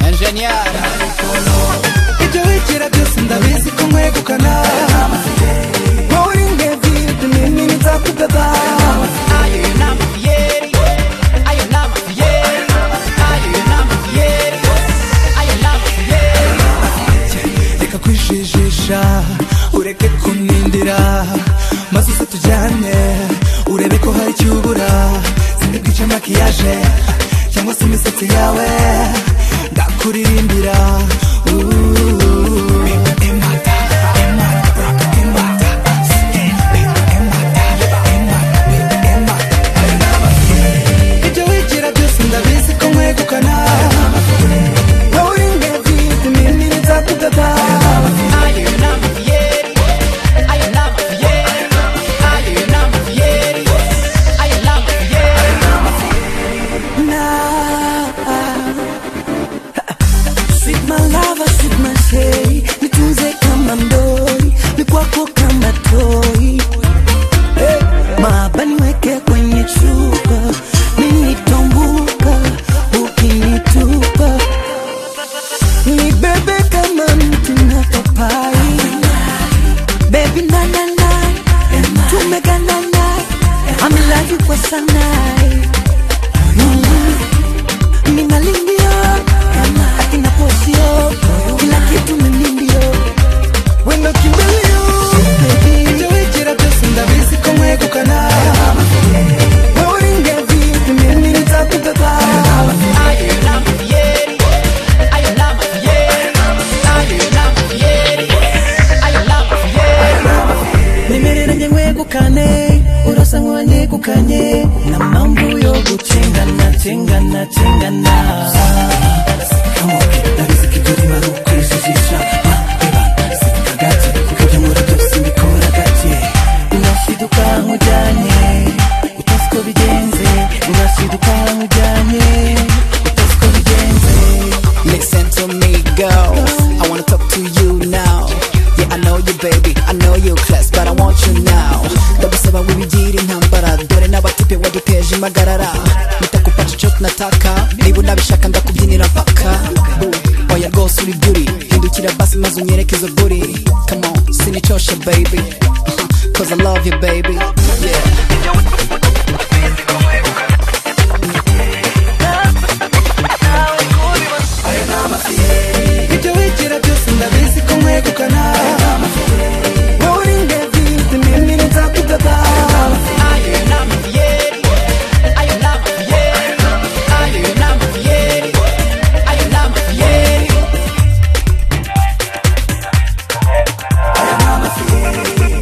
engañar. ibyo wigira byose ndabizi ko nkwegukana nturinge vide nini nzakudada Ayo yo n'amafiyeri, ayo n'amafiyeri, ayo yo n'amafiyeri, ayo n'amafiyeri. reka kwijijisha ureke kunindira maze uze tujyane urebe ko hari icyo ubura simbi bwice makiyaje cyangwa se imisatsi yawe ndakuririmbira Ooh. ibyo wigira byose ndabizi ko nkwegukana wowe ingenzi iminini nzakudada Ayo yo n'amafiyeri, ayo n'amafiyeri, ayo yo n'amafiyeri, ayo n'amafiyeri. na Sweet my lover, sweet my shay nitunze kama ndoi ni kwako kama toi hey. maaba niweke kwenye chupa ninitombuka ukinitupa ni bebe kama mti na papai baby na na na tumega na na I'm in love you kwa sanai ninalingio akina posio kila kitu minindio wendo kimbelio ijowekera byose ndabizi ko mwegukana Ayo yo n'amafiyeri, ayo n'amafiyeri, ayo yo n'amafiyeri, ayo n'amafiyeri. nemereranye nkwegukane urasa nkuwanyegukanye na mambo yo gucengana cengana cengana urashiduka nkujyanye utazi ko bigenze urashiduka nkujyanye utazi ko bigenze Listen to me, girl. I wanna talk to you now. Yeah, I know you, baby. I know you class, but I want you now. Ndabisaba wibigira intambara dore n'abatipe waduteje impagarara ndakupaca icyo tunataka niba unabishaka ndakubyinira mpaka Boo, oya rwose uri beauty hindukira basi maze unyereke izo buri come on sinicoshe baby Uh-huh, cause I love you baby yeah ibyo wigira byose ndabizi ko nkwegukana wowe uri ingenzi iminini nzakudada Ayo yo n'amafiyeri, ayo n'amafiyeri, ayo yo n'amafiyeri, ayo n'amafiyeri. Ayo n'amafiyeri.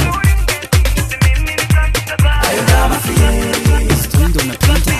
Ayo n'amafiyeri.